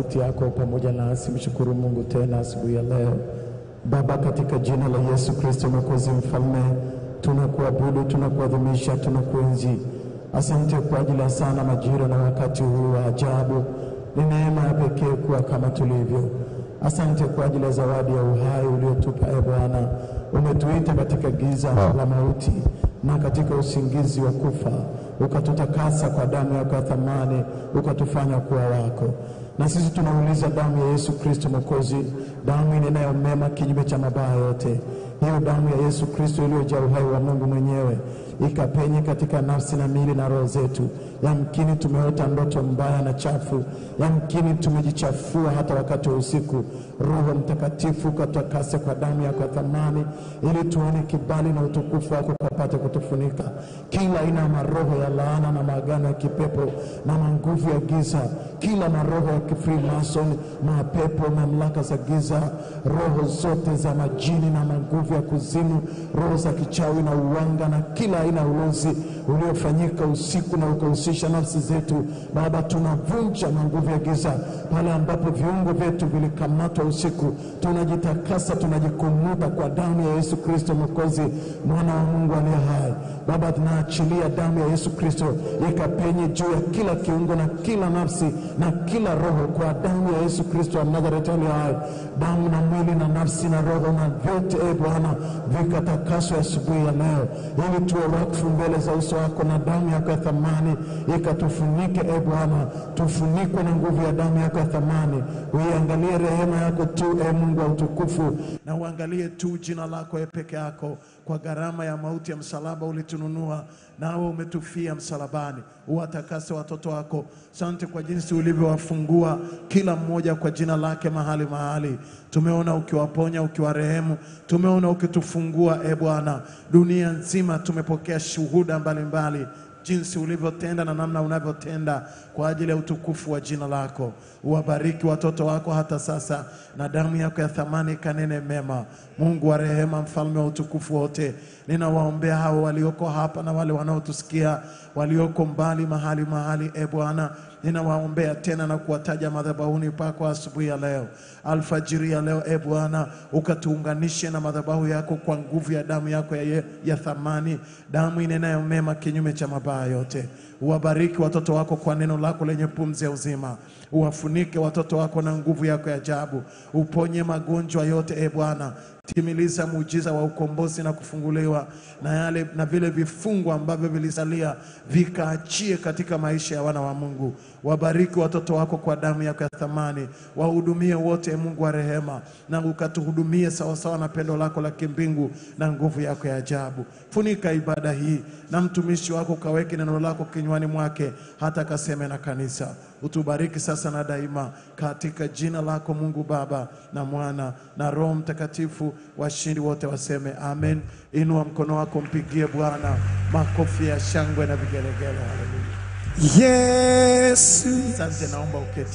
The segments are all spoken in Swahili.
sauti yako pamoja nasi. Mshukuru Mungu tena asubuhi ya leo. Baba, katika jina la Yesu Kristo Mwokozi Mfalme, tunakuabudu, tunakuadhimisha, tunakuenzi. Asante kwa ajili ya sana majira na wakati huu wa ajabu. Ni neema ya pekee kuwa kama tulivyo. Asante kwa ajili ya zawadi ya uhai uliotupa, e Bwana. Umetuita katika giza la mauti na katika usingizi wa kufa, ukatutakasa kwa damu yako ya thamani, ukatufanya kuwa wako. Na sisi tunauliza damu ya Yesu Kristo Mwokozi, damu inenayo mema kinyume cha mabaya yote, hiyo damu ya Yesu Kristo iliyojaa uhai wa Mungu mwenyewe ikapenye katika nafsi na miili na roho zetu. Yamkini tumeota ndoto mbaya na chafu, yamkini tumejichafua hata wakati wa usiku. Roho Mtakatifu ukatakase kwa damu yako ya thamani, ili tuone kibali na utukufu wako ukapate kutufunika kila aina ya maroho ya laana na maagano ya kipepo na manguvu ya giza, kila maroho ya kifrimason, mapepo, mamlaka za giza, roho zote za majini na manguvu ya kuzimu, roho za kichawi na uwanga na kila aina ya ulozi uliofanyika usiku na ukahusisha nafsi zetu. Baba, tunavunja manguvu ya giza pale ambapo viungo vyetu vilikamatwa usiku, tunajitakasa, tunajikumuta kwa damu ya Yesu Kristo Mwokozi, mwana wa Mungu aliye hai. Baba, tunaachilia damu ya Yesu Kristo ikapenye juu ya kila kiungo na kila nafsi na kila roho, kwa damu ya Yesu Kristo wa Nazareti aliye hai. Damu na mwili na nafsi na roho na vyote, e Bwana, vikatakaswe asubuhi ya leo, ili tuwe wakfu mbele za uso wako, na damu yako ya thamani ikatufunike. E Bwana, tufunikwe na nguvu ya damu yako ya thamani. Uiangalie rehema yako tu, e Mungu wa utukufu, na uangalie tu jina lako e peke yako. Kwa gharama ya mauti ya msalaba ulitununua, nawe umetufia msalabani. Uwatakase watoto wako. Sante kwa jinsi ulivyowafungua kila mmoja kwa jina lake mahali mahali. Tumeona ukiwaponya, ukiwarehemu, tumeona ukitufungua. E Bwana, dunia nzima tumepokea shuhuda mbalimbali mbali jinsi ulivyotenda na namna unavyotenda kwa ajili ya utukufu wa jina lako. Uwabariki watoto wako hata sasa, na damu yako ya thamani kanene mema. Mungu wa rehema, mfalme wa utukufu wote, ninawaombea hao walioko hapa na wale wanaotusikia walioko mbali mahali mahali. E Bwana, ninawaombea tena na kuwataja madhabahuni pako asubuhi ya leo, alfajiri ya leo. E Bwana, ukatuunganishe na madhabahu yako kwa nguvu ya damu yako ya, ya thamani, damu inenayo mema kinyume cha mabaya yote. Uwabariki watoto wako kwa neno lako lenye pumzi ya uzima. Uwafunike watoto wako na nguvu yako ya ajabu. Uponye magonjwa yote, e Bwana. Timiliza muujiza wa ukombozi na kufunguliwa na yale na vile vifungo ambavyo vilisalia vikaachie katika maisha ya wana wa Mungu. Wabariki watoto wako kwa damu yako ya thamani, wahudumie wote, e Mungu wa rehema, na ukatuhudumie sawasawa na pendo lako la kimbingu na nguvu yako ya ajabu. Funika ibada hii na mtumishi wako, ukaweke neno lako kinywani mwake, hata kaseme na kanisa. Utubariki sasa na daima, katika jina lako Mungu Baba na Mwana na Roho Mtakatifu. Washindi wote waseme amen. Inua mkono wako, mpigie Bwana makofi ya shangwe na vigelegele. Haleluya. Yesu. Asante, naomba uketi,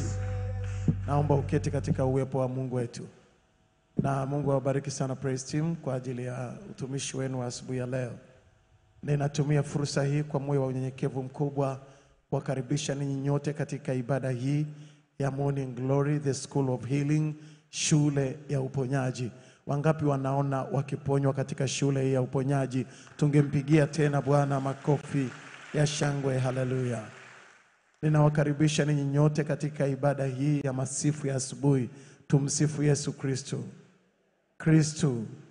naomba uketi katika uwepo wa Mungu wetu, na Mungu awabariki sana Praise Team kwa ajili ya utumishi wenu wa asubuhi ya leo. Ninatumia fursa hii kwa moyo wa unyenyekevu mkubwa kuwakaribisha ninyi nyote katika ibada hii ya Morning Glory, the School of Healing, shule ya uponyaji. Wangapi wanaona wakiponywa katika shule hii ya uponyaji? Tungempigia tena Bwana makofi ya shangwe. Haleluya! Ninawakaribisha ninyi nyote katika ibada hii ya masifu ya asubuhi. Tumsifu Yesu Kristo. Kristo,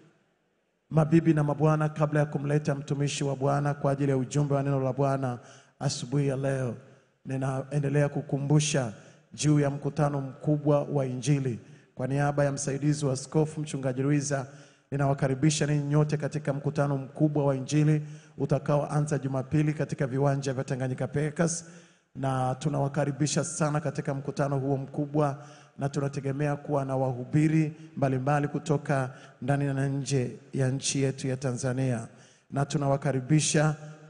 mabibi na mabwana, kabla ya kumleta mtumishi wa Bwana kwa ajili ya ujumbe wa neno la Bwana asubuhi ya leo, ninaendelea kukumbusha juu ya mkutano mkubwa wa Injili. Kwa niaba ya msaidizi wa askofu mchungaji Ruiza, ninawakaribisha ninyi nyote katika mkutano mkubwa wa Injili utakaoanza Jumapili katika viwanja vya Tanganyika Pekas na tunawakaribisha sana katika mkutano huo mkubwa, na tunategemea kuwa na wahubiri mbalimbali kutoka ndani na nje ya nchi yetu ya Tanzania, na tunawakaribisha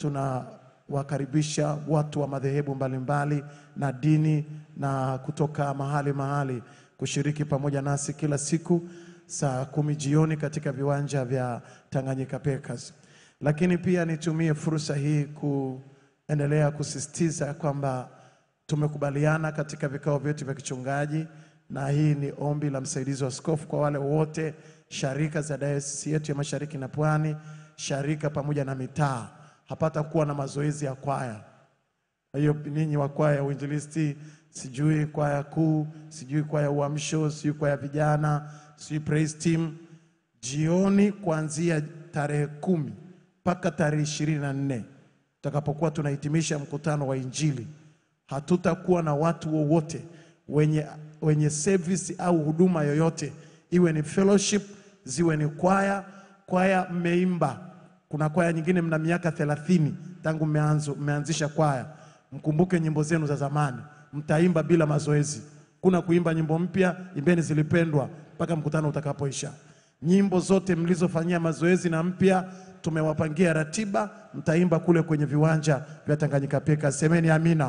tunawakaribisha watu wa madhehebu mbalimbali na dini na kutoka mahali mahali kushiriki pamoja nasi kila siku saa kumi jioni katika viwanja vya Tanganyika Pekas. Lakini pia nitumie fursa hii kuendelea kusisitiza kwamba tumekubaliana katika vikao vyetu vya kichungaji, na hii ni ombi la msaidizi wa askofu kwa wale wote sharika za dayosisi yetu ya Mashariki na Pwani, sharika pamoja na mitaa, hapata kuwa na mazoezi ya kwaya. Kwa hiyo ninyi wa kwaya ya uinjilisti, sijui kwaya kuu, sijui kwaya uamsho, sijui kwaya vijana, sijui praise team, jioni kuanzia tarehe kumi mpaka tarehe ishirini na nne tutakapokuwa tunahitimisha mkutano wa Injili, hatutakuwa na watu wowote wenye, wenye service au huduma yoyote, iwe ni fellowship, ziwe ni kwaya. Kwaya mmeimba, kuna kwaya nyingine mna miaka thelathini tangu mmeanzo mmeanzisha kwaya, mkumbuke nyimbo zenu za zamani, mtaimba bila mazoezi. Kuna kuimba nyimbo mpya, imbeni zilipendwa mpaka mkutano utakapoisha. Nyimbo zote mlizofanyia mazoezi na mpya tumewapangia ratiba, mtaimba kule kwenye viwanja vya Tanganyika Peka. Semeni amina.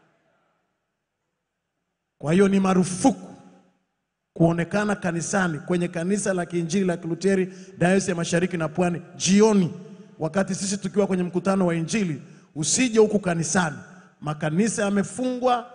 Kwa hiyo ni marufuku kuonekana kanisani kwenye kanisa la Kiinjili la Kiluteri Dayosisi ya Mashariki na Pwani jioni, wakati sisi tukiwa kwenye mkutano wa Injili. Usije huku kanisani, makanisa yamefungwa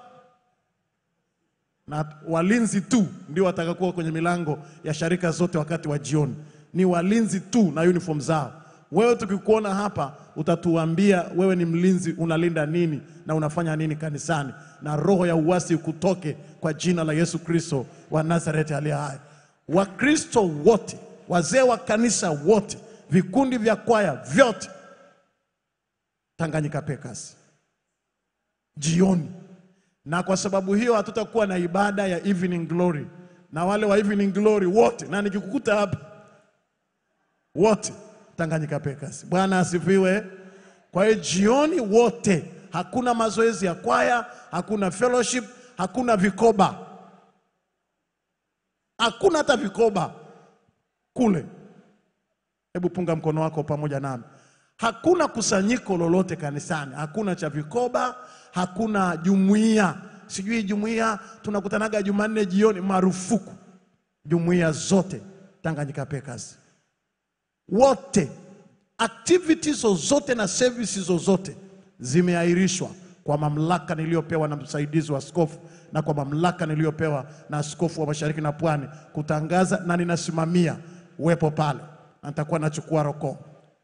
na walinzi tu ndio watakakuwa kwenye milango ya sharika zote wakati wa jioni. Ni walinzi tu na uniform zao. Wewe tukikuona hapa, utatuambia wewe ni mlinzi, unalinda nini na unafanya nini kanisani, na roho ya uasi kutoke kwa jina la Yesu Kristo wa Nazareti aliye hai. Wakristo wote, wazee wa kanisa wote, vikundi vya kwaya vyote, Tanganyika Packers jioni na kwa sababu hiyo hatutakuwa na ibada ya evening glory, na wale wa evening glory wote, na nikikukuta hapa wote Tanganyika Packers. Bwana asifiwe. Kwa hiyo jioni wote, hakuna mazoezi ya kwaya, hakuna fellowship, hakuna vikoba, hakuna hata vikoba kule. Hebu punga mkono wako pamoja nami. Hakuna kusanyiko lolote kanisani, hakuna cha vikoba, hakuna jumuiya, sijui jumuiya tunakutanaga Jumanne jioni. Marufuku jumuiya zote Tanganyika Packers wote, activities zozote na services zozote zimeahirishwa kwa mamlaka niliyopewa na msaidizi wa askofu na kwa mamlaka niliyopewa na askofu wa Mashariki na Pwani kutangaza, na ninasimamia uwepo pale, na nitakuwa nachukua rokoo.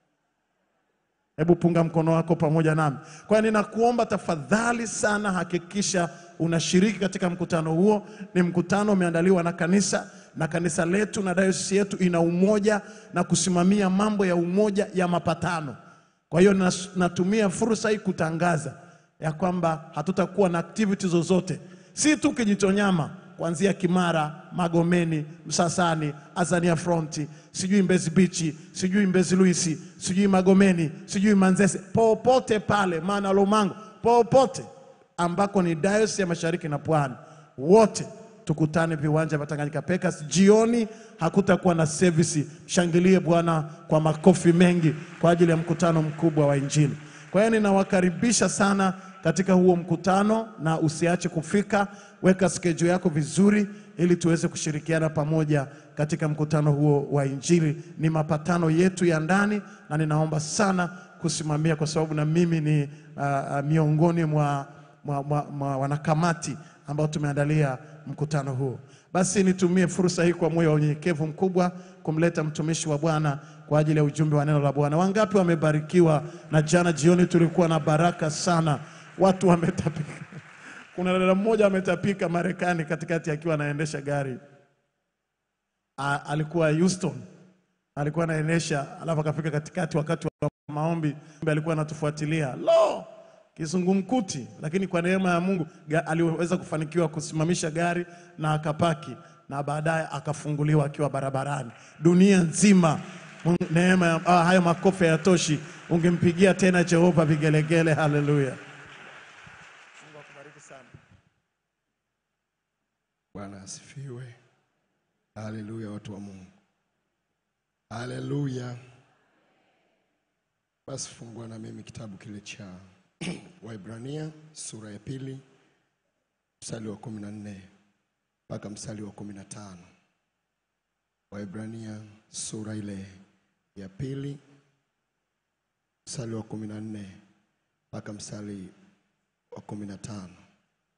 Hebu punga mkono wako pamoja nami. Kwa hiyo ninakuomba tafadhali sana, hakikisha unashiriki katika mkutano huo. Ni mkutano umeandaliwa na kanisa na kanisa letu na dayosisi yetu ina umoja na kusimamia mambo ya umoja ya mapatano. Kwa hiyo nas- natumia fursa hii kutangaza ya kwamba hatutakuwa na activity zozote, si tu Kijitonyama, kuanzia Kimara, Magomeni, Msasani, Azania Fronti, sijui Mbezi Bichi, sijui Mbezi Luisi, sijui Magomeni, sijui Manzese, popote pale, maana Lomango, popote ambako ni dayosisi ya Mashariki na Pwani, wote tukutane viwanja vya Tanganyika Packers jioni. Hakutakuwa na service. Shangilie Bwana kwa makofi mengi kwa ajili ya mkutano mkubwa wa Injili. Kwa hiyo ninawakaribisha sana katika huo mkutano, na usiache kufika. Weka schedule yako vizuri, ili tuweze kushirikiana pamoja katika mkutano huo wa Injili. Ni mapatano yetu ya ndani, na ninaomba sana kusimamia, kwa sababu na mimi ni uh, uh, miongoni mwa, mwa, mwa, mwa wanakamati ambao tumeandalia mkutano huo. Basi nitumie fursa hii kwa moyo wa unyenyekevu mkubwa kumleta mtumishi wa Bwana kwa ajili ya ujumbe wa neno la Bwana. Wangapi wamebarikiwa? Na jana jioni tulikuwa na baraka sana, watu wametapika. Kuna dada mmoja ametapika Marekani katikati akiwa anaendesha gari. A, alikuwa Houston, alikuwa anaendesha, alafu akafika katikati wakati wa maombi, alikuwa anatufuatilia lo kizungumkuti, lakini kwa neema ya Mungu ga- aliweza kufanikiwa kusimamisha gari na akapaki, na baadaye akafunguliwa akiwa barabarani. Dunia nzima Mungu- neema ya ah, hayo makofi hayatoshi, ungempigia tena Jehova vigelegele. Haleluya! Mungu akubariki sana. Bwana asifiwe. Haleluya, watu wa Mungu. Haleluya. Basi fungua na mimi kitabu kile cha Waibrania sura ya pili mstari wa kumi na nne mpaka mstari wa kumi na tano. Waibrania sura ile ya pili mstari wa kumi na nne mpaka mstari wa kumi na tano.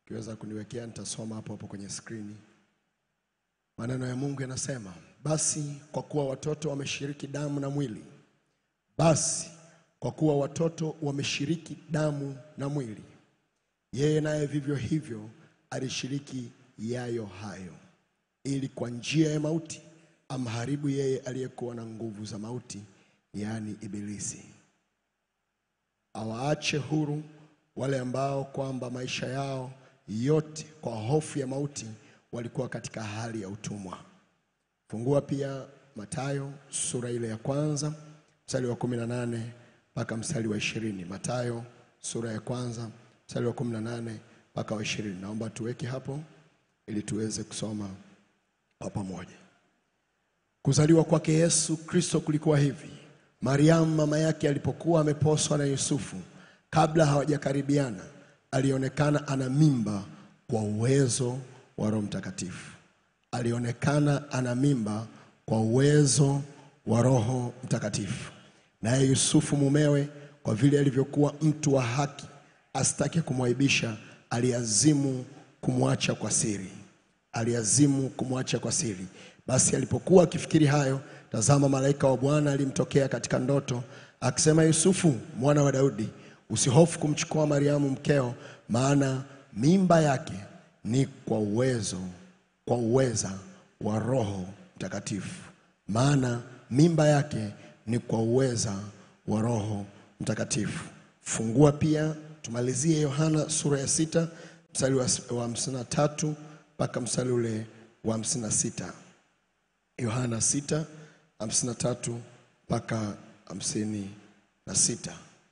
Ukiweza kuniwekea nitasoma hapo hapo kwenye skrini. Maneno ya Mungu yanasema, basi kwa kuwa watoto wameshiriki damu na mwili, basi kwa kuwa watoto wameshiriki damu na mwili, yeye naye vivyo hivyo alishiriki yayo hayo, ili kwa njia ya mauti amharibu yeye aliyekuwa na nguvu za mauti, yaani Ibilisi, awaache huru wale ambao kwamba maisha yao yote kwa hofu ya mauti walikuwa katika hali ya utumwa. Fungua pia Mathayo sura ile ya kwanza mstari wa kumi na nane mpaka mstari wa ishirini. Mathayo sura ya kwanza mstari wa kumi na nane mpaka wa ishirini. Naomba tuweke hapo ili tuweze kusoma kwa pamoja. Kuzaliwa kwake Yesu Kristo kulikuwa hivi: Mariamu mama yake alipokuwa ameposwa na Yusufu, kabla hawajakaribiana, alionekana ana mimba kwa uwezo wa Roho Mtakatifu. Alionekana ana mimba kwa uwezo wa Roho Mtakatifu. Naye Yusufu mumewe, kwa vile alivyokuwa mtu wa haki, asitake kumwaibisha, aliazimu kumwacha kwa siri aliazimu kumwacha kwa siri. Basi alipokuwa akifikiri hayo, tazama, malaika wa Bwana alimtokea katika ndoto akisema, Yusufu mwana wa Daudi, usihofu kumchukua Mariamu mkeo, maana mimba yake ni kwa uwezo kwa uweza wa Roho Mtakatifu. Maana mimba yake ni kwa uweza wa Roho Mtakatifu. Fungua pia tumalizie Yohana sura ya sita mstari wa wa hamsini na tatu mpaka mstari ule wa hamsini na sita Yohana sita hamsini na tatu mpaka hamsini na sita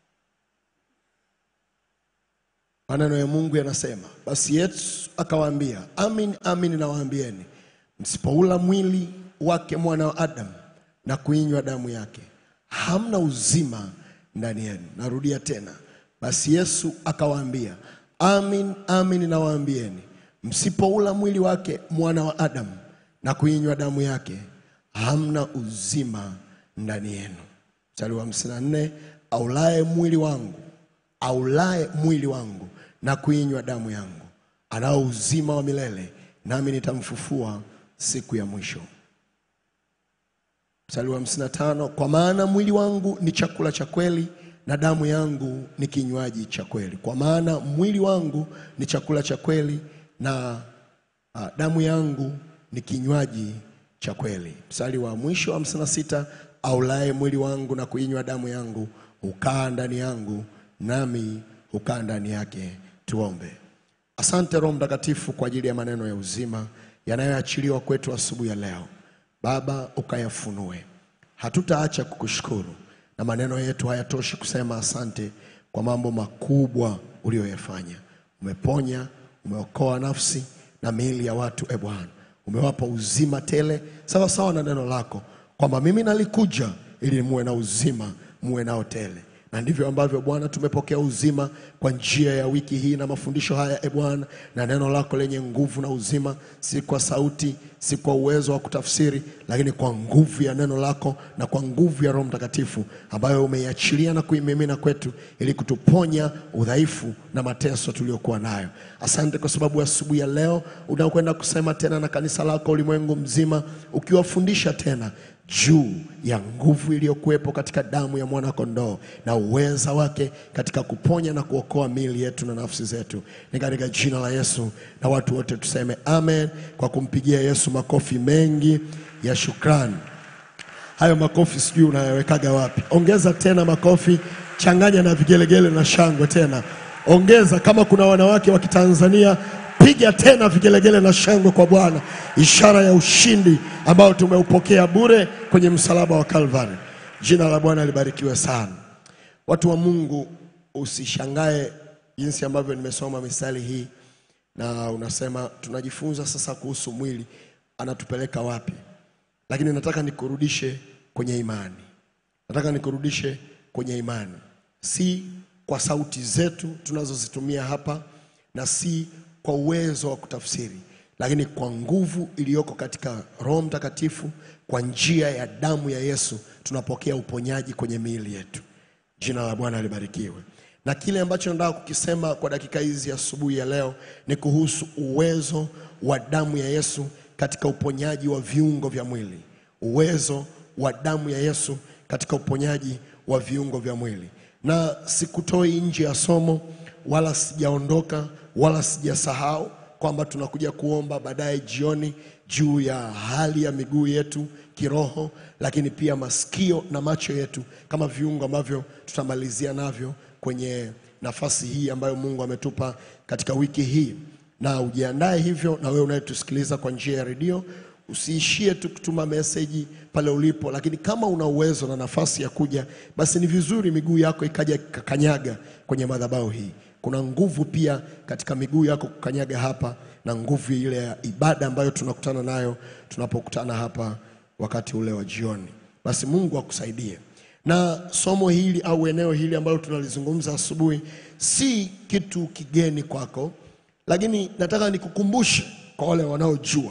Maneno ya Mungu yanasema, basi Yesu akawaambia, amin amin nawaambieni, msipoula mwili wake mwana wa Adamu na kuinywa damu yake, hamna uzima ndani yenu. Narudia tena, basi Yesu akawaambia, amin amin nawaambieni, msipoula mwili wake mwana wa Adamu na kuinywa damu yake, hamna uzima ndani yenu. Mstari wa hamsini na nne aulaye mwili wangu aulaye mwili wangu na kuinywa damu yangu anao uzima wa milele, nami nitamfufua siku ya mwisho. Mstari wa hamsini na tano kwa maana mwili wangu ni chakula cha kweli na damu yangu ni kinywaji cha kweli. Kwa maana mwili wangu ni chakula cha kweli na ah, damu yangu ni kinywaji cha kweli. Mstari wa mwisho wa hamsini na sita aulaye mwili wangu na kuinywa damu yangu hukaa ndani yangu nami hukaa ndani yake. Tuombe. Asante Roho Mtakatifu kwa ajili ya maneno ya uzima yanayoachiliwa kwetu asubuhi ya leo. Baba, ukayafunue, hatutaacha kukushukuru, na maneno yetu hayatoshi kusema asante kwa mambo makubwa uliyoyafanya. Umeponya, umeokoa nafsi na miili ya watu. E Bwana, umewapa uzima tele sawa sawa na neno lako kwamba mimi nalikuja ili muwe na uzima, muwe nao tele na ndivyo ambavyo Bwana tumepokea uzima kwa njia ya wiki hii na mafundisho haya, e Bwana, na neno lako lenye nguvu na uzima, si kwa sauti, si kwa uwezo wa kutafsiri, lakini kwa nguvu ya neno lako na kwa nguvu ya Roho Mtakatifu ambayo umeiachilia na kuimimina kwetu ili kutuponya udhaifu na mateso tuliyokuwa nayo. Asante kwa sababu asubuhi ya leo unakwenda kusema tena na kanisa lako ulimwengu mzima, ukiwafundisha tena juu ya nguvu iliyokuwepo katika damu ya mwana kondoo na uweza wake katika kuponya na kuokoa miili yetu na nafsi zetu, ni katika jina la Yesu, na watu wote tuseme amen, kwa kumpigia Yesu makofi mengi ya shukrani. Hayo makofi sijui unayawekaga wapi? Ongeza tena makofi, changanya na vigelegele na shangwe tena, ongeza. Kama kuna wanawake wa Kitanzania, piga tena vigelegele na shangwe kwa Bwana, ishara ya ushindi ambao tumeupokea bure kwenye msalaba wa Kalvari. Jina la Bwana libarikiwe sana. Watu wa Mungu, usishangae jinsi ambavyo nimesoma misali hii na unasema tunajifunza sasa kuhusu mwili, anatupeleka wapi? Lakini nataka nikurudishe kwenye imani, nataka nikurudishe kwenye imani, si kwa sauti zetu tunazozitumia hapa na si kwa uwezo wa kutafsiri, lakini kwa nguvu iliyoko katika Roho Mtakatifu, kwa njia ya damu ya Yesu tunapokea uponyaji kwenye miili yetu. Jina la Bwana libarikiwe. na kile ambacho nataka kukisema kwa dakika hizi asubuhi ya leo ni kuhusu uwezo wa damu ya Yesu katika uponyaji wa viungo vya mwili. Uwezo wa damu ya Yesu katika uponyaji wa viungo vya mwili, na sikutoi nje ya somo, wala sijaondoka, wala sijasahau kwamba tunakuja kuomba baadaye jioni juu ya hali ya miguu yetu kiroho, lakini pia masikio na macho yetu kama viungo ambavyo tutamalizia navyo kwenye nafasi hii ambayo Mungu ametupa katika wiki hii. Na ujiandae hivyo, na wewe unayetusikiliza kwa njia ya redio, usiishie tu kutuma meseji pale ulipo, lakini kama una uwezo na nafasi ya kuja, basi ni vizuri miguu yako ikaja ikakanyaga kwenye madhabahu hii. Kuna nguvu pia katika miguu yako kukanyaga hapa, na nguvu ile ya ibada ambayo tunakutana nayo tunapokutana hapa wakati ule wa jioni. Basi Mungu akusaidie. Na somo hili au eneo hili ambalo tunalizungumza asubuhi si kitu kigeni kwako, lakini nataka nikukumbushe kwa wale wanaojua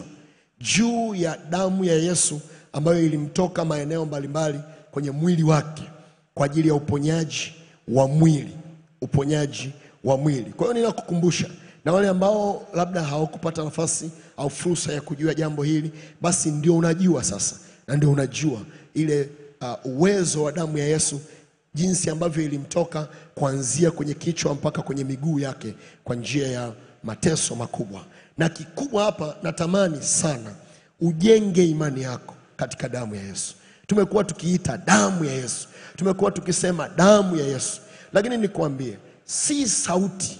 juu ya damu ya Yesu ambayo ilimtoka maeneo mbalimbali kwenye mwili wake kwa ajili ya uponyaji wa mwili, uponyaji wa mwili. Kwa hiyo ninakukumbusha, na wale ambao labda hawakupata nafasi au fursa ya kujua jambo hili, basi ndio unajua sasa, na ndio unajua ile uh, uwezo wa damu ya Yesu jinsi ambavyo ilimtoka kuanzia kwenye kichwa mpaka kwenye miguu yake kwa njia ya mateso makubwa. Na kikubwa hapa, natamani sana ujenge imani yako katika damu ya Yesu. Tumekuwa tukiita damu ya Yesu, tumekuwa tukisema damu ya Yesu, lakini nikwambie, si sauti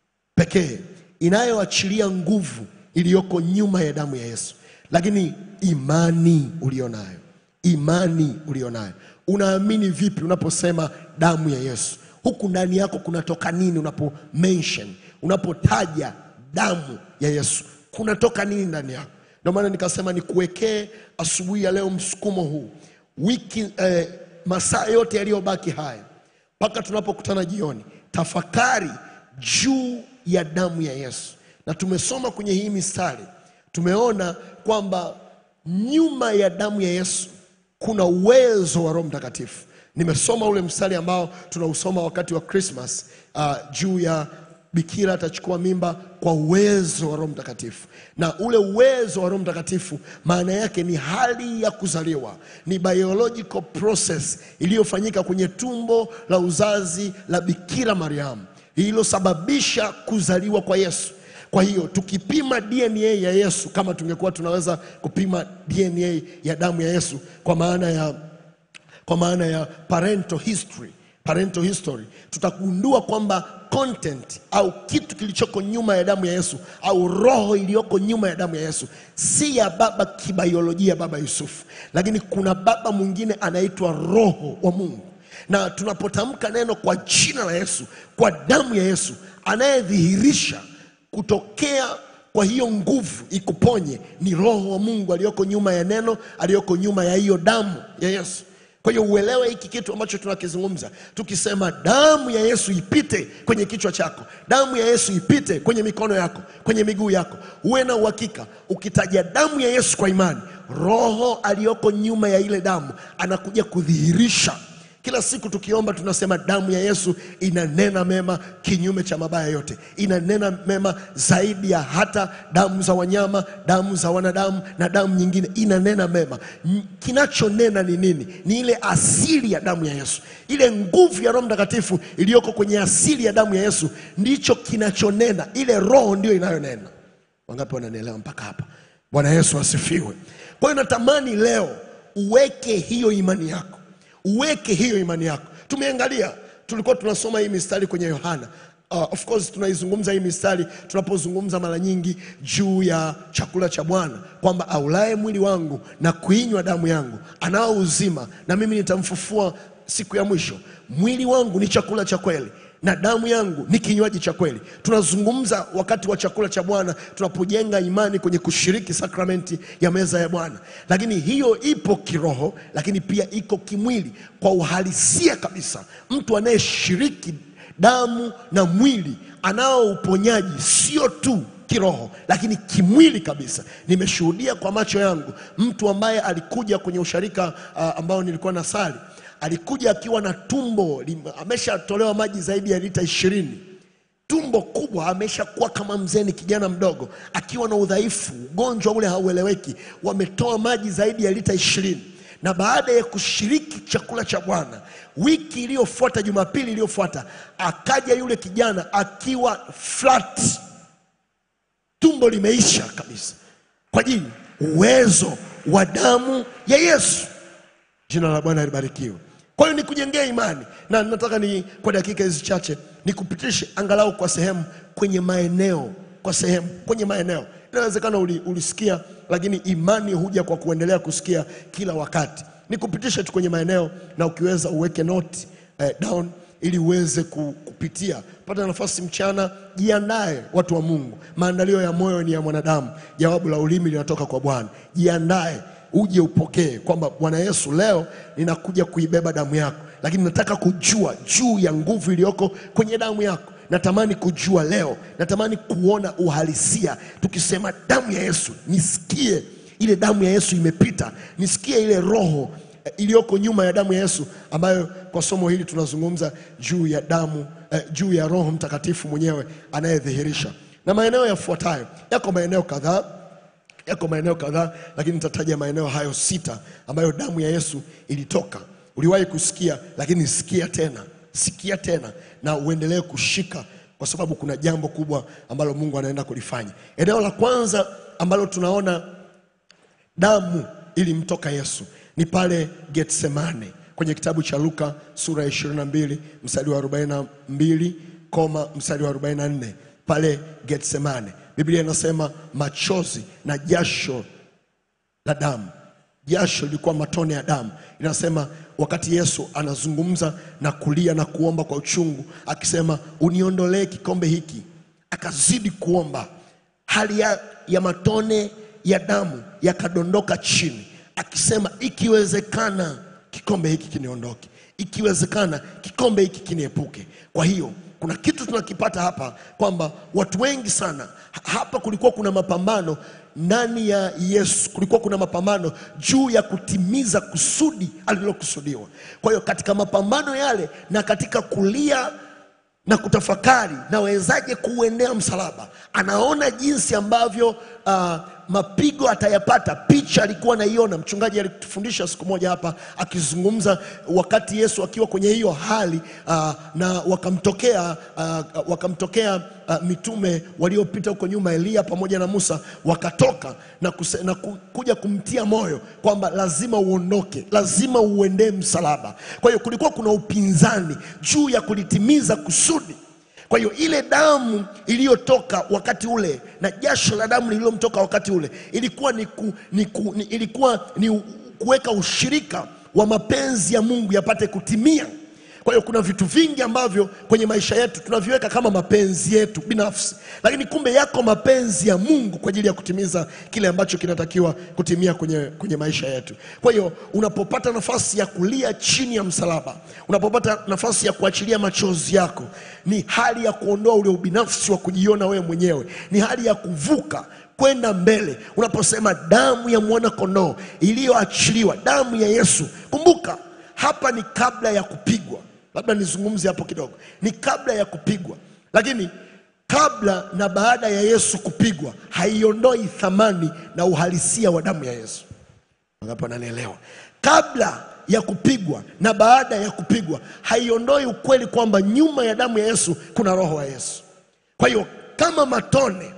pekee inayoachilia nguvu iliyoko nyuma ya damu ya Yesu, lakini imani ulionayo, imani ulionayo. Unaamini vipi unaposema damu ya Yesu? Huku ndani yako kunatoka nini unapo mention, unapotaja damu ya Yesu, kunatoka nini ndani yako? Ndio maana nikasema nikuwekee asubuhi ya leo msukumo huu, wiki eh, masaa yote yaliyobaki haya mpaka tunapokutana jioni, tafakari juu ya damu ya Yesu. Na tumesoma kwenye hii mistari, tumeona kwamba nyuma ya damu ya Yesu kuna uwezo wa Roho Mtakatifu. Nimesoma ule mstari ambao tunausoma wakati wa Christmas uh, juu ya bikira atachukua mimba kwa uwezo wa Roho Mtakatifu. Na ule uwezo wa Roho Mtakatifu maana yake ni hali ya kuzaliwa, ni biological process iliyofanyika kwenye tumbo la uzazi la Bikira Mariamu ililosababisha kuzaliwa kwa Yesu. Kwa hiyo tukipima DNA ya Yesu, kama tungekuwa tunaweza kupima DNA ya damu ya Yesu kwa maana ya kwa maana ya parental history, parental history, tutagundua kwamba content au kitu kilichoko nyuma ya damu ya Yesu au roho iliyoko nyuma ya damu ya Yesu si ya baba kibaiolojia, baba Yusufu, lakini kuna baba mwingine anaitwa Roho wa Mungu. Na tunapotamka neno kwa jina la Yesu, kwa damu ya Yesu, anayedhihirisha kutokea kwa hiyo nguvu ikuponye ni Roho wa Mungu aliyoko nyuma ya neno, aliyoko nyuma ya hiyo damu ya Yesu. Kwa hiyo uelewe hiki kitu ambacho tunakizungumza, tukisema damu ya Yesu ipite kwenye kichwa chako, damu ya Yesu ipite kwenye mikono yako, kwenye miguu yako, uwe na uhakika. Ukitaja damu ya Yesu kwa imani, Roho aliyoko nyuma ya ile damu anakuja kudhihirisha kila siku tukiomba tunasema damu ya Yesu inanena mema kinyume cha mabaya yote, inanena mema zaidi ya hata damu za wanyama, damu za wanadamu na damu nyingine, inanena mema. N- Kinachonena ni nini? Ni ile asili ya damu ya Yesu, ile nguvu ya Roho Mtakatifu iliyoko kwenye asili ya damu ya Yesu, ndicho kinachonena. Ile Roho ndio inayonena. Wangapi wananielewa mpaka hapa? Bwana Yesu asifiwe. Kwa hiyo natamani leo uweke hiyo imani yako uweke hiyo imani yako. Tumeangalia, tulikuwa tunasoma hii mistari kwenye Yohana. Uh, of course tunaizungumza hii mistari tunapozungumza mara nyingi juu ya chakula cha Bwana kwamba aulaye mwili wangu na kuinywa damu yangu anao uzima, na mimi nitamfufua siku ya mwisho. Mwili wangu ni chakula cha kweli na damu yangu ni kinywaji cha kweli. Tunazungumza wakati wa chakula cha Bwana tunapojenga imani kwenye kushiriki sakramenti ya meza ya Bwana, lakini hiyo ipo kiroho, lakini pia iko kimwili kwa uhalisia kabisa. Mtu anayeshiriki damu na mwili anao uponyaji, sio tu kiroho lakini kimwili kabisa. Nimeshuhudia kwa macho yangu mtu ambaye alikuja kwenye usharika uh, ambao nilikuwa na sali alikuja akiwa na tumbo lim- ameshatolewa maji zaidi ya lita ishirini tumbo kubwa, ameshakuwa kama mzee, ni kijana mdogo, akiwa na udhaifu, ugonjwa ule haueleweki. Wametoa maji zaidi ya lita ishirini na baada ya kushiriki chakula cha Bwana wiki iliyofuata, Jumapili iliyofuata, akaja yule kijana akiwa flat, tumbo limeisha kabisa, kwa ajili uwezo wa damu ya Yesu. Jina la Bwana libarikiwe. Kwa hiyo nikujengea imani na nataka ni kwa dakika hizi chache nikupitishe angalau kwa sehemu kwenye maeneo, kwa sehemu kwenye maeneo. Inawezekana uli, ulisikia, lakini imani huja kwa kuendelea kusikia kila wakati. Nikupitishe tu kwenye maeneo, na ukiweza uweke note eh, down ili uweze ku- kupitia. Pata nafasi mchana, jiandae watu wa Mungu. Maandalio ya moyo ni ya mwanadamu, jawabu la ulimi linatoka kwa Bwana. Jiandae uje upokee kwamba Bwana Yesu, leo ninakuja kuibeba damu yako, lakini nataka kujua juu ya nguvu iliyoko kwenye damu yako. Natamani kujua leo, natamani kuona uhalisia. Tukisema damu ya Yesu, nisikie ile damu ya Yesu imepita, nisikie ile roho eh, iliyoko nyuma ya damu ya Yesu, ambayo kwa somo hili tunazungumza juu ya damu eh, juu ya Roho Mtakatifu mwenyewe anayedhihirisha. Na maeneo yafuatayo, yako maeneo kadhaa yako maeneo kadhaa, lakini nitataja maeneo hayo sita ambayo damu ya Yesu ilitoka. Uliwahi kusikia, lakini sikia tena, sikia tena na uendelee kushika, kwa sababu kuna jambo kubwa ambalo Mungu anaenda kulifanya. Eneo la kwanza ambalo tunaona damu ilimtoka Yesu ni pale Getsemane kwenye kitabu cha Luka sura ya 22 mstari wa 42 koma mstari wa 44 pale Getsemane. Biblia inasema machozi na jasho la damu. Jasho lilikuwa matone ya damu. Inasema wakati Yesu anazungumza na kulia na kuomba kwa uchungu, akisema uniondolee kikombe hiki, akazidi kuomba, hali ya, ya matone ya damu yakadondoka chini, akisema ikiwezekana kikombe hiki kiniondoke, ikiwezekana kikombe hiki kiniepuke. Kwa hiyo kuna kitu tunakipata hapa kwamba watu wengi sana ha- hapa, kulikuwa kuna mapambano ndani ya Yesu, kulikuwa kuna mapambano juu ya kutimiza kusudi alilokusudiwa. Kwa hiyo katika mapambano yale na katika kulia na kutafakari nawezaje kuuendea msalaba, anaona jinsi ambavyo uh, mapigo atayapata. Picha alikuwa naiona, mchungaji alitufundisha siku moja hapa akizungumza wakati Yesu akiwa kwenye hiyo hali uh, na wakamtokea uh, wakamtokea uh, mitume waliopita huko nyuma, Eliya pamoja na Musa, wakatoka na, kuse, na ku, kuja kumtia moyo kwamba lazima uondoke, lazima uendee msalaba. Kwa hiyo kulikuwa kuna upinzani juu ya kulitimiza kusudi. Kwa hiyo ile damu iliyotoka wakati ule na jasho la damu lililomtoka wakati ule ilikuwa ni, ku, ni, ku, ni, ilikuwa ni u- kuweka ushirika wa mapenzi ya Mungu yapate kutimia. Kwa hiyo kuna vitu vingi ambavyo kwenye maisha yetu tunaviweka kama mapenzi yetu binafsi, lakini kumbe yako mapenzi ya Mungu kwa ajili ya kutimiza kile ambacho kinatakiwa kutimia kwenye, kwenye maisha yetu. Kwa hiyo unapopata nafasi ya kulia chini ya msalaba, unapopata nafasi ya kuachilia machozi yako, ni hali ya kuondoa ule ubinafsi wa kujiona wewe mwenyewe, ni hali ya kuvuka kwenda mbele. Unaposema damu ya mwana kondoo iliyoachiliwa, damu ya Yesu, kumbuka hapa ni kabla ya kupigwa. Labda nizungumze hapo kidogo, ni kabla ya kupigwa, lakini kabla na baada ya Yesu kupigwa haiondoi thamani na uhalisia wa damu ya Yesu. Wangapi wananielewa? Kabla ya kupigwa na baada ya kupigwa haiondoi ukweli kwamba nyuma ya damu ya Yesu kuna roho wa Yesu. Kwa hiyo kama matone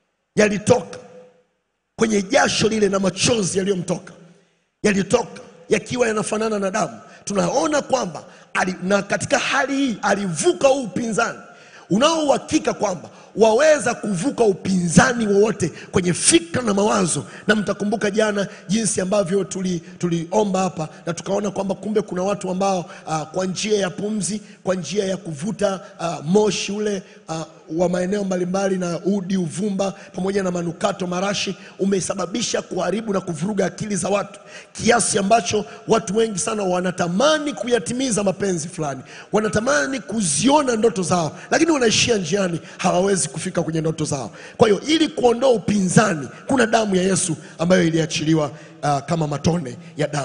yalitoka kwenye jasho lile na machozi yaliyomtoka yalitoka yakiwa yanafanana na damu, tunaona kwamba ali, na katika hali hii alivuka huu upinzani unaouhakika kwamba waweza kuvuka upinzani wowote kwenye fikra na mawazo. Na mtakumbuka jana jinsi ambavyo tuli- tuliomba hapa na tukaona kwamba kumbe kuna watu ambao uh, kwa njia ya pumzi, kwa njia ya kuvuta uh, moshi ule uh, wa maeneo mbalimbali na udi, uvumba pamoja na manukato, marashi umesababisha kuharibu na kuvuruga akili za watu kiasi ambacho watu wengi sana wanatamani kuyatimiza mapenzi fulani, wanatamani kuziona ndoto zao, lakini wanaishia njiani, hawawezi kufika kwenye ndoto zao. Kwa hiyo ili kuondoa upinzani, kuna damu ya Yesu ambayo iliachiliwa uh, kama matone ya damu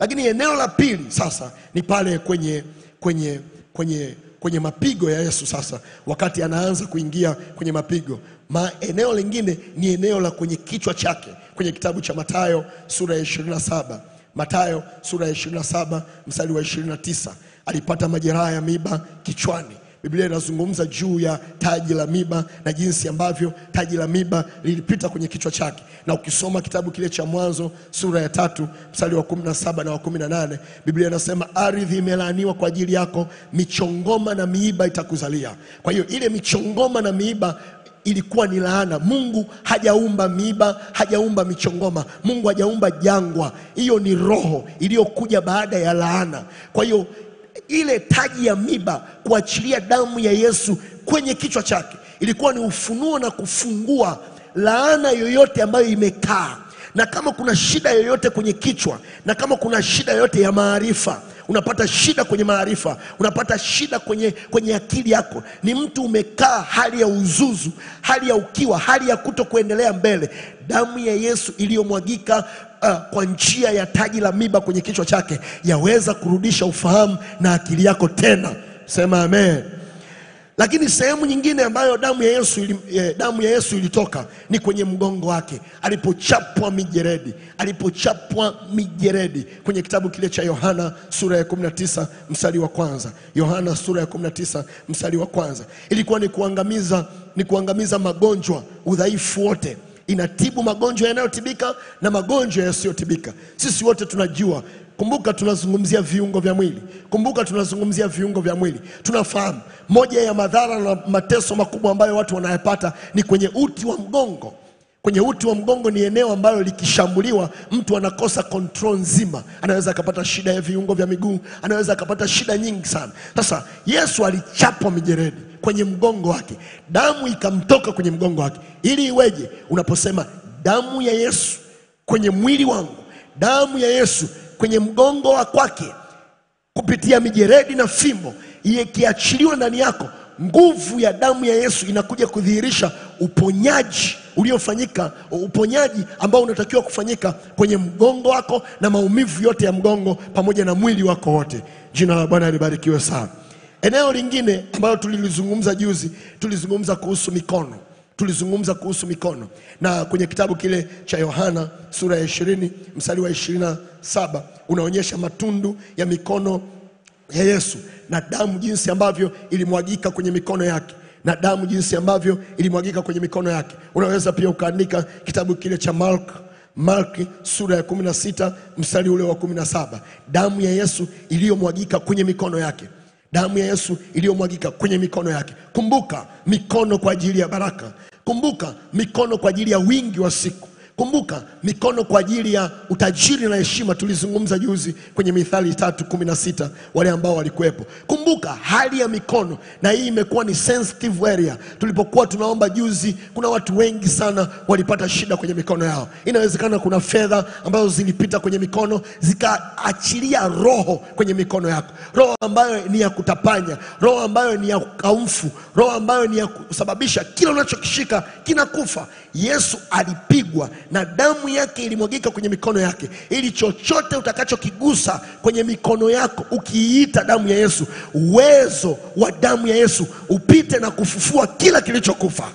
Lakini eneo la pili sasa ni pale kwenye kwenye kwenye kwenye mapigo ya Yesu sasa, wakati anaanza kuingia kwenye mapigo. Ma, eneo lingine ni eneo la kwenye kichwa chake kwenye kitabu cha Mathayo sura ya 27. Mathayo sura ya 27 mstari wa 29, alipata majeraha ya miba kichwani. Biblia inazungumza juu ya taji la miba na jinsi ambavyo taji la miba lilipita kwenye kichwa chake, na ukisoma kitabu kile cha Mwanzo sura ya tatu mstari wa 17 na wa 18, Biblia inasema ardhi imelaaniwa kwa ajili yako, michongoma na miiba itakuzalia. Kwa hiyo ile michongoma na miiba ilikuwa ni laana. Mungu hajaumba miiba, hajaumba michongoma, Mungu hajaumba jangwa. Hiyo ni roho iliyokuja baada ya laana. Kwa hiyo ile taji ya miba kuachilia damu ya Yesu kwenye kichwa chake ilikuwa ni ufunuo na kufungua laana yoyote ambayo imekaa, na kama kuna shida yoyote kwenye kichwa, na kama kuna shida yoyote ya maarifa unapata shida kwenye maarifa, unapata shida kwenye, kwenye akili yako, ni mtu umekaa hali ya uzuzu, hali ya ukiwa, hali ya kuto kuendelea mbele. Damu ya Yesu iliyomwagika uh, kwa njia ya taji la miba kwenye kichwa chake yaweza kurudisha ufahamu na akili yako tena. Sema amen. Lakini sehemu nyingine ambayo damu ya Yesu ili, eh, damu ya Yesu ilitoka ni kwenye mgongo wake alipochapwa mijeredi, alipochapwa mijeredi kwenye kitabu kile cha Yohana sura ya 19 mstari wa kwanza. Yohana sura ya 19 mstari wa kwanza, ilikuwa ni kuangamiza, ni kuangamiza magonjwa, udhaifu wote inatibu magonjwa yanayotibika na magonjwa yasiyotibika. Sisi wote tunajua Kumbuka tunazungumzia viungo vya mwili. Kumbuka tunazungumzia viungo vya mwili. Tunafahamu moja ya madhara na mateso makubwa ambayo watu wanayapata ni kwenye uti wa mgongo. Kwenye uti wa mgongo ni eneo ambalo likishambuliwa mtu anakosa control nzima, anaweza akapata shida ya viungo vya miguu, anaweza akapata shida nyingi sana. Sasa Yesu alichapwa mijeredi kwenye mgongo wake, damu ikamtoka kwenye mgongo wake. Ili iweje? Unaposema damu ya Yesu kwenye mwili wangu, damu ya Yesu kwenye mgongo wa kwake kupitia mijeredi na fimbo ikiachiliwa ndani yako, nguvu ya damu ya Yesu inakuja kudhihirisha uponyaji uliofanyika, uponyaji ambao unatakiwa kufanyika kwenye mgongo wako na maumivu yote ya mgongo pamoja na mwili wako wote. Jina la Bwana libarikiwe sana. Eneo lingine ambalo tulilizungumza juzi, tulizungumza kuhusu mikono tulizungumza kuhusu mikono na kwenye kitabu kile cha Yohana sura ya ishirini mstari wa ishirini na saba unaonyesha matundu ya mikono ya Yesu na damu jinsi ambavyo ilimwagika kwenye mikono yake na damu jinsi ambavyo ilimwagika kwenye mikono yake. Unaweza pia ukaandika kitabu kile cha Mark Marki sura ya kumi na sita mstari ule wa kumi na saba damu ya Yesu iliyomwagika kwenye mikono yake damu ya Yesu iliyomwagika kwenye mikono yake. Kumbuka mikono kwa ajili ya baraka. Kumbuka mikono kwa ajili ya wingi wa siku. Kumbuka mikono kwa ajili ya utajiri na heshima. Tulizungumza juzi kwenye Mithali tatu kumi na sita wale ambao walikuwepo. Kumbuka hali ya mikono, na hii imekuwa ni sensitive area. Tulipokuwa tunaomba juzi, kuna watu wengi sana walipata shida kwenye mikono yao. Inawezekana kuna fedha ambazo zilipita kwenye mikono zikaachilia roho kwenye mikono yako, roho ambayo ni ya kutapanya, roho ambayo ni ya ukaumfu, roho ambayo ni ya kusababisha kila unachokishika kinakufa. Yesu alipigwa na damu yake ilimwagika kwenye mikono yake, ili chochote utakachokigusa kwenye mikono yako ukiiita damu ya Yesu, uwezo wa damu ya Yesu upite na kufufua kila kilichokufa.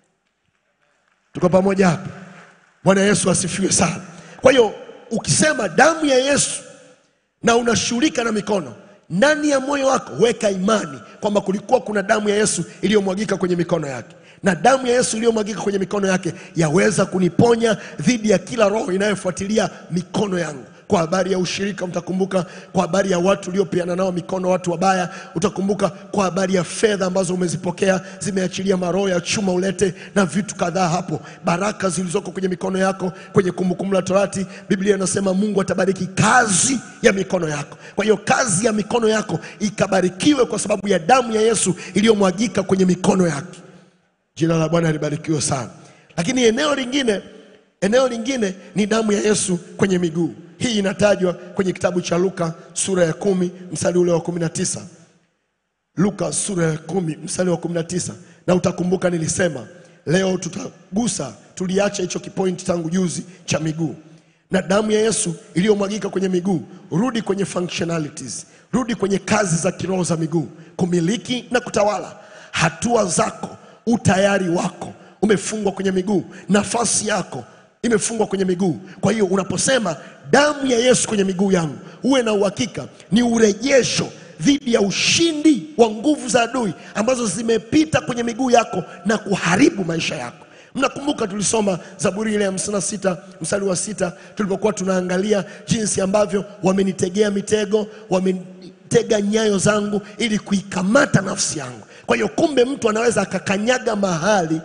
Tuko pamoja hapa? Bwana Yesu asifiwe sana. Kwa hiyo ukisema damu ya Yesu na unashughulika na mikono, ndani ya moyo wako weka imani kwamba kulikuwa kuna damu ya Yesu iliyomwagika kwenye mikono yake na damu ya Yesu iliyomwagika kwenye mikono yake yaweza kuniponya dhidi ya kila roho inayofuatilia mikono yangu. Kwa habari ya ushirika, mtakumbuka kwa habari ya watu uliopeana nao mikono, watu wabaya, utakumbuka kwa habari ya fedha ambazo umezipokea zimeachilia maroho ya chuma ulete na vitu kadhaa hapo, baraka zilizoko kwenye mikono yako. Kwenye Kumbukumbu la Torati, Biblia inasema Mungu atabariki kazi ya mikono yako. Kwa hiyo kazi ya mikono yako ikabarikiwe kwa sababu ya damu ya Yesu iliyomwagika kwenye mikono yake. Jina la Bwana libarikiwe sana. Lakini eneo lingine, eneo lingine ni damu ya Yesu kwenye miguu. Hii inatajwa kwenye kitabu cha Luka sura ya kumi mstari ule wa kumi na tisa. Luka sura ya kumi mstari wa kumi na tisa. Na utakumbuka nilisema leo tutagusa, tuliacha hicho kipointi tangu juzi cha miguu, na damu ya Yesu iliyomwagika kwenye miguu. Rudi kwenye functionalities, rudi kwenye kazi za kiroho za miguu, kumiliki na kutawala. Hatua zako, utayari wako umefungwa kwenye miguu, nafasi yako imefungwa kwenye miguu. Kwa hiyo unaposema damu ya Yesu kwenye miguu yangu, uwe na uhakika ni urejesho dhidi ya ushindi wa nguvu za adui ambazo zimepita kwenye miguu yako na kuharibu maisha yako. Mnakumbuka tulisoma Zaburi ile ya 56 mstari wa sita tulipokuwa tunaangalia jinsi ambavyo wamenitegea mitego, wamenitega nyayo zangu ili kuikamata nafsi yangu. Kwa hiyo kumbe mtu anaweza akakanyaga mahali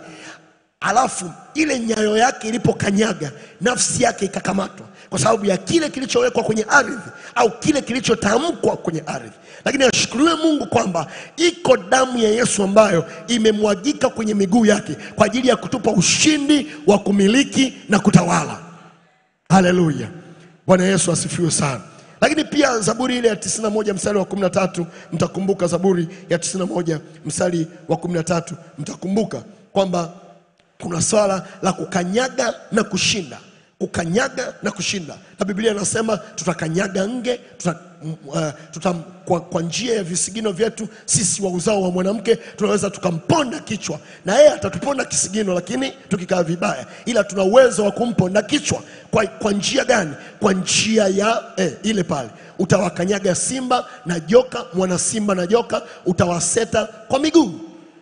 alafu ile nyayo yake ilipokanyaga nafsi yake ikakamatwa kwa sababu ya kile kilichowekwa kwenye ardhi au kile kilichotamkwa kwenye ardhi. Lakini ashukuriwe Mungu kwamba iko damu ya Yesu ambayo imemwagika kwenye miguu yake kwa ajili ya kutupa ushindi wa kumiliki na kutawala. Haleluya, Bwana Yesu asifiwe sana. Lakini pia Zaburi ile ya 91 mstari wa 13, mtakumbuka Zaburi ya 91 mstari wa 13, mtakumbuka kwamba kuna swala la kukanyaga na kushinda, kukanyaga na kushinda, na Biblia inasema tutakanyaga nge tuta, uh, tuta, kwa, kwa njia ya visigino vyetu sisi wa uzao wa mwanamke tunaweza tukamponda kichwa, na yeye atatuponda kisigino, lakini tukikaa vibaya, ila tuna uwezo wa kumponda kichwa. Kwa, kwa njia gani? Kwa njia ya eh, ile pale utawakanyaga simba na joka, mwana simba na joka utawaseta kwa miguu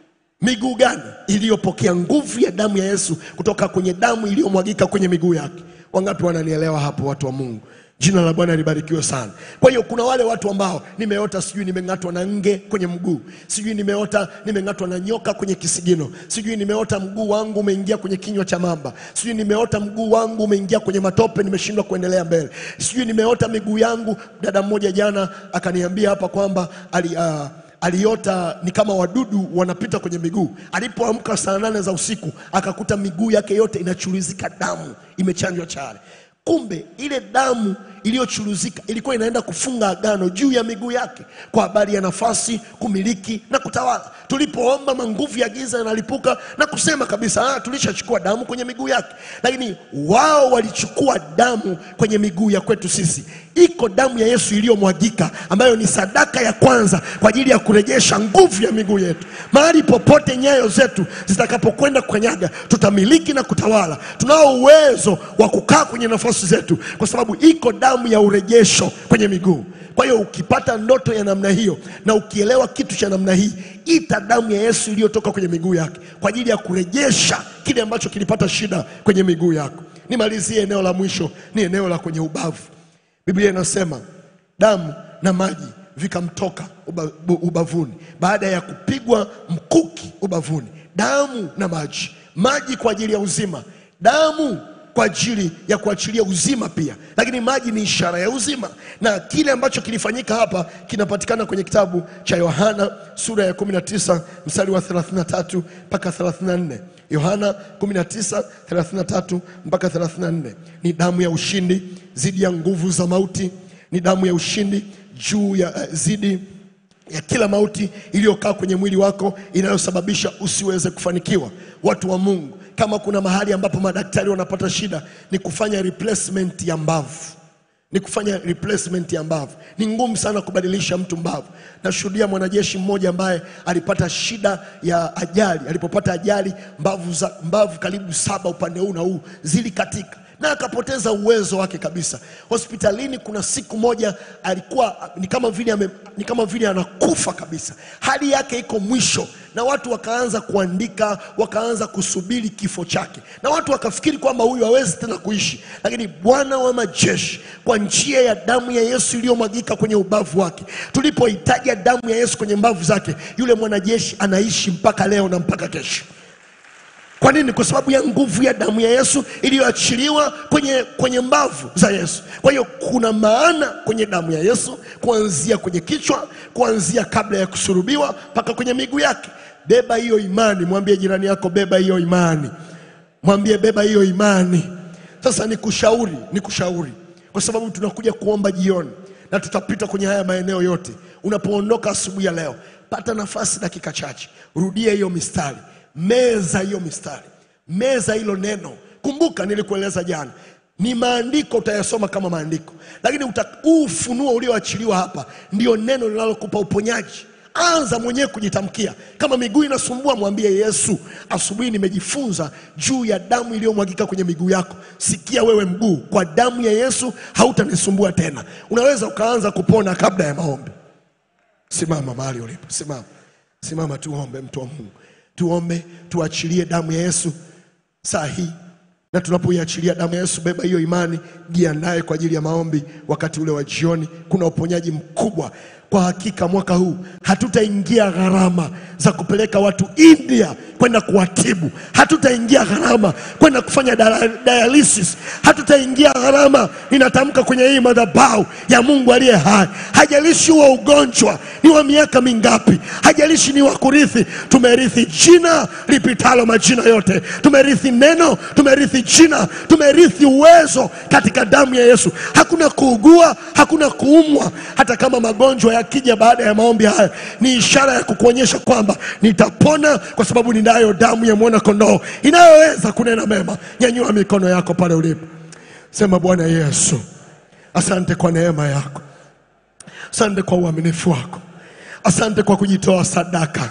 miguu gani? Iliyopokea nguvu ya damu ya Yesu kutoka kwenye damu iliyomwagika kwenye miguu yake. Wangapi wananielewa hapo, watu wa Mungu? Jina la Bwana libarikiwe sana. Kwa hiyo kuna wale watu ambao nimeota, sijui nimeng'atwa na nge kwenye mguu, sijui nimeota nimeng'atwa na nyoka kwenye kisigino, sijui nimeota mguu wangu umeingia kwenye kinywa cha mamba, sijui nimeota mguu wangu umeingia kwenye matope, nimeshindwa kuendelea mbele, sijui nimeota miguu yangu. Dada mmoja jana akaniambia hapa kwamba ali uh, aliota ni kama wadudu wanapita kwenye miguu. Alipoamka saa nane za usiku akakuta miguu yake yote inachuruzika damu, imechanjwa chale. Kumbe ile damu iliyochuruzika ilikuwa inaenda kufunga agano juu ya miguu yake kwa habari ya nafasi, kumiliki na kutawala. Tulipoomba manguvu ya giza yanalipuka na kusema kabisa, ah, tulishachukua damu kwenye miguu yake, lakini wao walichukua damu kwenye miguu ya kwetu sisi. Iko damu ya Yesu iliyomwagika ambayo ni sadaka ya kwanza kwa ajili ya kurejesha nguvu ya miguu yetu. Mahali popote nyayo zetu zitakapokwenda kukanyaga, tutamiliki na kutawala. Tunao uwezo wa kukaa kwenye nafasi zetu, kwa sababu iko damu ya urejesho kwenye miguu. Kwa hiyo ukipata ndoto ya namna hiyo na ukielewa kitu cha namna hii, ita damu ya Yesu iliyotoka kwenye miguu yake kwa ajili ya kurejesha kile ambacho kilipata shida kwenye miguu yako. Nimalizie eneo la mwisho, ni eneo la kwenye ubavu. Biblia inasema damu na maji vikamtoka uba, bu- ubavuni baada ya kupigwa mkuki ubavuni. Damu na maji, maji kwa ajili ya uzima, damu kwa ajili ya kuachilia uzima pia, lakini maji ni ishara ya uzima, na kile ambacho kilifanyika hapa kinapatikana kwenye kitabu cha Yohana sura ya 19 mstari wa 33 mpaka 34. Yohana 19 33 mpaka 34. Ni damu ya ushindi dhidi ya nguvu za mauti, ni damu ya ushindi juu ya uh, zidi ya kila mauti iliyokaa kwenye mwili wako inayosababisha usiweze kufanikiwa. Watu wa Mungu, kama kuna mahali ambapo madaktari wanapata shida ni kufanya replacement ya mbavu ni kufanya replacement ya mbavu. Ni ngumu sana kubadilisha mtu mbavu. Nashuhudia mwanajeshi mmoja ambaye alipata shida ya ajali. Alipopata ajali, mbavu, za, mbavu karibu saba upande huu na huu zilikatika na akapoteza uwezo wake kabisa. Hospitalini kuna siku moja alikuwa ni kama vile ame, ni kama vile anakufa kabisa, hali yake iko mwisho, na watu wakaanza kuandika, wakaanza kusubiri kifo chake, na watu wakafikiri kwamba huyu hawezi tena kuishi, lakini Bwana wa majeshi kwa njia ya damu ya Yesu iliyomwagika kwenye ubavu wake, tulipohitaja damu ya Yesu kwenye mbavu zake, yule mwanajeshi anaishi mpaka leo na mpaka kesho. Kwa nini? Kwa sababu ya nguvu ya damu ya Yesu iliyoachiliwa kwenye, kwenye mbavu za Yesu. Kwa hiyo kuna maana kwenye damu ya Yesu, kuanzia kwenye kichwa, kuanzia kabla ya kusurubiwa mpaka kwenye miguu yake. Beba hiyo imani, mwambie jirani yako, beba hiyo imani, mwambie beba hiyo imani. Sasa nikushauri, nikushauri kwa sababu tunakuja kuomba jioni na tutapita kwenye haya maeneo yote. Unapoondoka asubuhi ya leo, pata nafasi dakika chache, rudia hiyo mistari meza hiyo mistari, meza hilo neno. Kumbuka nilikueleza jana, ni maandiko utayasoma kama maandiko, lakini uta- huu ufunuo ulioachiliwa hapa ndio neno linalokupa uponyaji. Anza mwenyewe kujitamkia. Kama miguu inasumbua, mwambie Yesu, asubuhi nimejifunza juu ya damu iliyomwagika kwenye miguu yako. Sikia wewe mguu, kwa damu ya Yesu hautanisumbua tena. Unaweza ukaanza kupona kabla ya maombi. Simama mahali ulipo, simama, simama, tuombe. Mtu wa Mungu, tuombe, tuachilie damu ya Yesu saa hii na tunapoiachilia damu ya Yesu, beba hiyo imani, jiandae kwa ajili ya maombi. Wakati ule wa jioni, kuna uponyaji mkubwa. Kwa hakika mwaka huu hatutaingia gharama za kupeleka watu India kwenda kuwatibu, hatutaingia gharama kwenda kufanya dala- dialysis, hatutaingia gharama. Ninatamka kwenye hii madhabahu ya Mungu aliye hai, hajalishi huo ugonjwa ni wa miaka mingapi, hajalishi ni wa kurithi. Tumerithi jina lipitalo majina yote, tumerithi neno, tumerithi jina, tumerithi uwezo katika damu ya Yesu. Hakuna kuugua, hakuna kuumwa. Hata kama magonjwa yakija baada ya maombi haya, ni ishara ya kukuonyesha kwamba nitapona, kwa sababu ninayo damu ya mwana kondoo inayoweza kunena mema. Nyanyua mikono yako pale ulipo, sema Bwana Yesu, asante kwa neema yako, asante kwa uaminifu wako, asante kwa kujitoa sadaka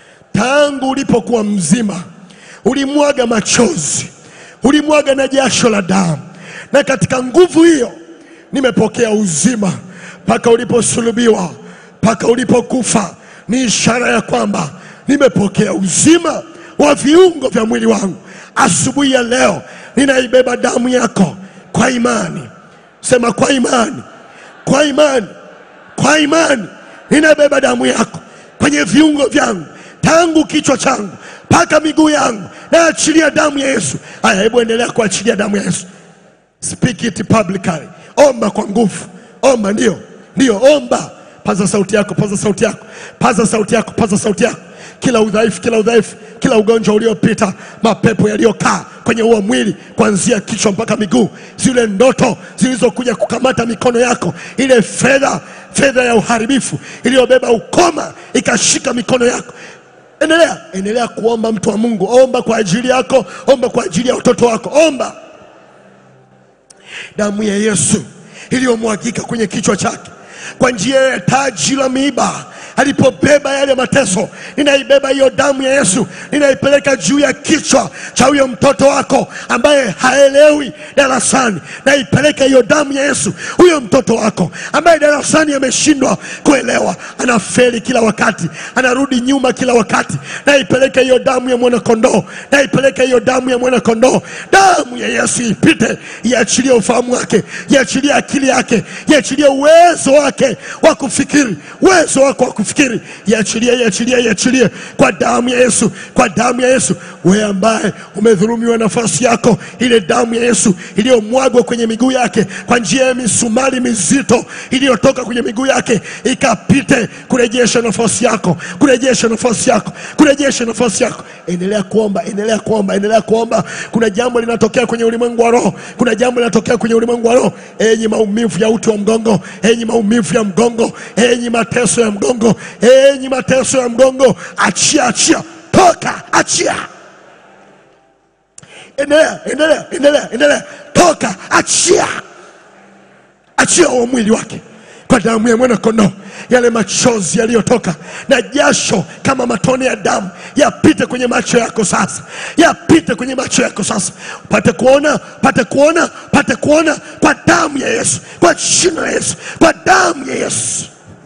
tangu ulipokuwa mzima ulimwaga machozi, ulimwaga na jasho la damu, na katika nguvu hiyo nimepokea uzima mpaka uliposulubiwa, mpaka ulipokufa. Ni ishara ya kwamba nimepokea uzima wa viungo vya mwili wangu. Asubuhi ya leo ninaibeba damu yako kwa imani. Sema kwa imani, kwa imani kwa imani ninabeba damu yako kwenye viungo vyangu tangu kichwa changu mpaka miguu yangu, naachilia damu ya Yesu. Haya, hebu endelea kuachilia damu ya Yesu. Speak it publicly. Omba kwa nguvu, omba, ndio ndio, omba. Paza sauti yako, paza sauti yako, paza sauti yako, paza sauti yako. Kila udhaifu, kila udhaifu, kila ugonjwa uliopita, mapepo yaliyokaa kwenye huo mwili, kuanzia kichwa mpaka miguu, zile ndoto zilizokuja kukamata mikono yako, ile fedha, fedha ya uharibifu iliyobeba ukoma ikashika mikono yako. Endelea, endelea kuomba, mtu wa Mungu, omba kwa ajili yako, omba kwa ajili ya watoto wako, omba damu ya Yesu iliyomwagika kwenye kichwa chake kwa njia ya taji la miiba alipobeba yale mateso, ninaibeba hiyo damu ya Yesu, ninaipeleka juu ya kichwa cha huyo mtoto wako ambaye haelewi darasani. Naipeleka hiyo damu ya Yesu, huyo mtoto wako ambaye darasani ameshindwa kuelewa, anafeli kila wakati, anarudi nyuma kila wakati. Naipeleka hiyo damu ya mwanakondoo, naipeleka hiyo damu ya mwanakondoo. Damu ya Yesu ipite, iachilie ufahamu wake, iachilie akili yake, iachilie uwezo wake wa kufikiri, uwezo wako wa kufikiri, iachilie, iachilie, iachilie kwa damu ya Yesu, kwa damu ya Yesu. Wewe ambaye umedhulumiwa nafasi yako, ile damu ya Yesu iliyomwagwa kwenye miguu yake kwa njia ya misumari mizito iliyotoka kwenye miguu yake ikapite kurejesha nafasi yako, kurejesha nafasi yako, kurejesha nafasi yako. Endelea kuomba, endelea kuomba, endelea kuomba. Kuna jambo linatokea kwenye ulimwengu wa roho, kuna jambo linatokea kwenye ulimwengu wa roho. Enyi maumivu ya uti wa mgongo, enyi maumivu ya mgongo, enyi mateso ya mgongo, enyi mateso ya mgongo, achia, achia, toka, achia. Endelea, endelea, endelea, endelea, toka, achia, achia huo mwili wake kwa damu ya mwana kondoo. Yale machozi yaliyotoka na jasho kama matone ya damu yapite kwenye macho yako sasa, yapite kwenye macho yako sasa, pate kuona, pate kuona, pate kuona kwa damu ya Yesu, kwa jina la Yesu, kwa damu ya Yesu.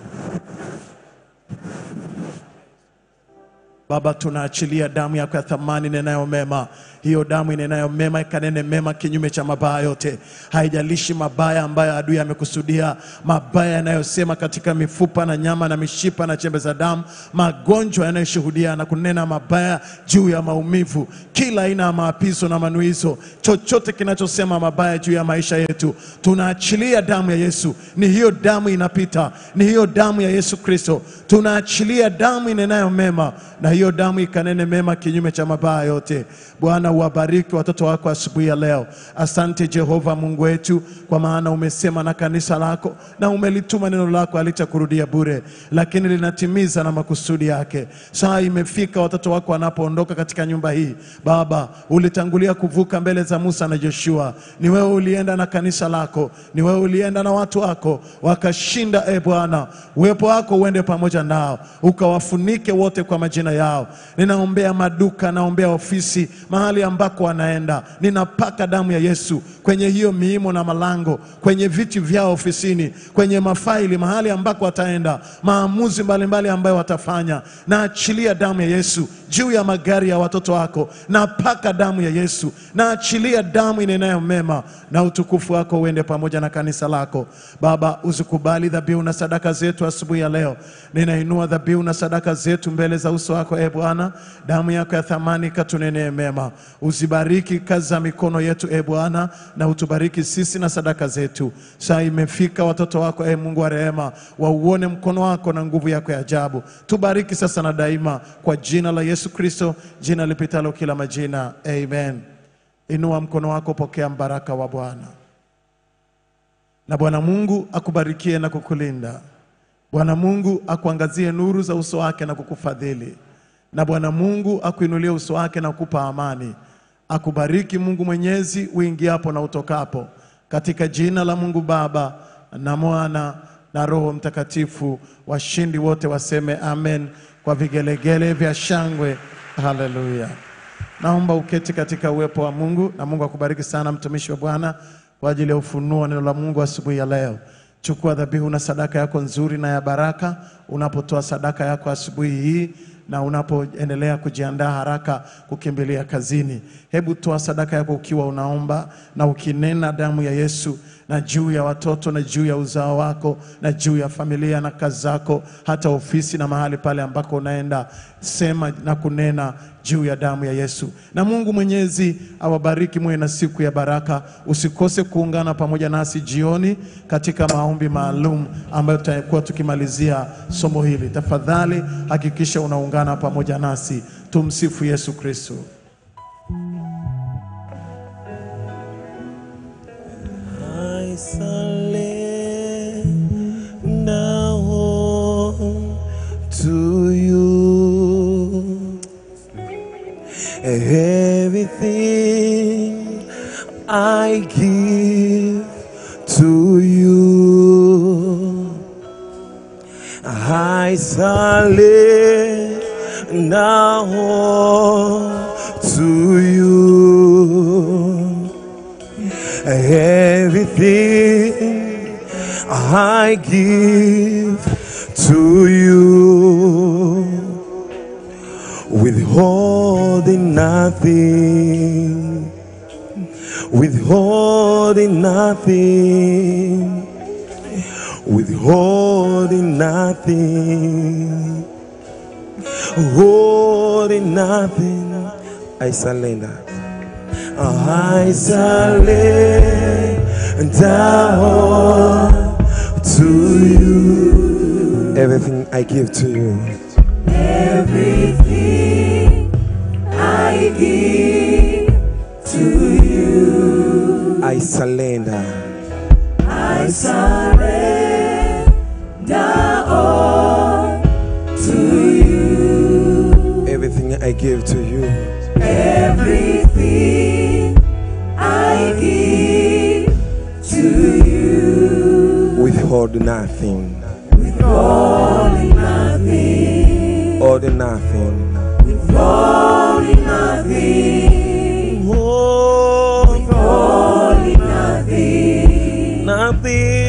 Baba, tunaachilia damu yako ya thamani inenayo mema. Hiyo damu inenayo mema ikanene mema kinyume cha mabaya yote, haijalishi mabaya ambayo adui amekusudia, mabaya yanayosema katika mifupa na nyama na mishipa na chembe za damu, magonjwa yanayoshuhudia na kunena mabaya juu ya maumivu, kila aina ya maapizo na manuizo, chochote kinachosema mabaya juu ya maisha yetu, tunaachilia damu ya Yesu. Ni hiyo damu inapita, ni hiyo damu ya Yesu Kristo. Tunaachilia damu inenayo mema, na hiyo damu ikanene mema kinyume cha mabaya yote. Bwana uwabariki watoto wako asubuhi ya leo. Asante Jehova Mungu wetu, kwa maana umesema na kanisa lako na umelituma neno lako halitakurudia bure, lakini linatimiza na makusudi yake. Saa imefika watoto wako wanapoondoka katika nyumba hii. Baba, ulitangulia kuvuka mbele za Musa na Joshua. Ni wewe ulienda na kanisa lako, ni wewe ulienda na watu wako wakashinda. E Bwana, uwepo wako uende pamoja nao, ukawafunike wote kwa majina yao. Ninaombea maduka, naombea ofisi, mahali ambako wanaenda, ninapaka damu ya Yesu kwenye hiyo miimo na malango, kwenye viti vyao ofisini, kwenye mafaili, mahali ambako wataenda, maamuzi mbalimbali ambayo watafanya. Naachilia damu ya Yesu juu ya magari ya watoto wako, napaka damu ya Yesu, naachilia damu inenayo mema, na utukufu wako uende pamoja na kanisa lako. Baba, usikubali dhabihu na sadaka zetu asubuhi ya leo. Ninainua dhabihu na sadaka zetu mbele za uso wako, e Bwana, damu yako ya thamani katunenee mema. Uzibariki kazi za mikono yetu, e Bwana, na utubariki sisi na sadaka zetu. Saa imefika watoto wako, e Mungu wa rehema, wauone mkono wako na nguvu yako ya ajabu. Tubariki sasa na daima, kwa jina la Yesu Kristo, jina lipitalo kila majina, amen. Inua mkono wako, pokea mbaraka wa Bwana. Na Bwana Mungu akubarikie na kukulinda. Bwana Mungu akuangazie nuru za uso wake na kukufadhili. Na Bwana Mungu akuinulie uso wake na kukupa amani. Akubariki Mungu Mwenyezi uingiapo na utokapo, katika jina la Mungu Baba na Mwana na Roho Mtakatifu. Washindi wote waseme amen kwa vigelegele vya shangwe. Haleluya! Naomba uketi katika uwepo wa Mungu, na Mungu akubariki sana mtumishi wa Bwana kwa ajili ya ufunuo wa neno la Mungu asubuhi ya leo. Chukua dhabihu na sadaka yako nzuri na ya baraka unapotoa sadaka yako asubuhi hii na unapoendelea kujiandaa haraka kukimbilia kazini. Hebu toa sadaka yako ukiwa unaomba na ukinena damu ya Yesu na juu ya watoto na juu ya uzao wako na juu ya familia na kazi zako, hata ofisi na mahali pale ambako unaenda. Sema na kunena juu ya damu ya Yesu. Na Mungu Mwenyezi awabariki, muwe na siku ya baraka. Usikose kuungana pamoja nasi jioni katika maombi maalum ambayo tutakuwa tukimalizia somo hili. Tafadhali hakikisha unaungana pamoja nasi. Tumsifu Yesu Kristo. I surrender all to you. Everything I give to you. I surrender all to you. Everything I give to you, withholding nothing, withholding nothing, withholding nothing, holding nothing. I surrender. I surrender all to you. Everything I give to you. Everything I give to you, I surrender. I surrender all to you. Everything I give to you. Everything I give to you, Withhold nothing. withholding nothing, Hold nothing. withholding nothing, Hold withholding nothing. nothing.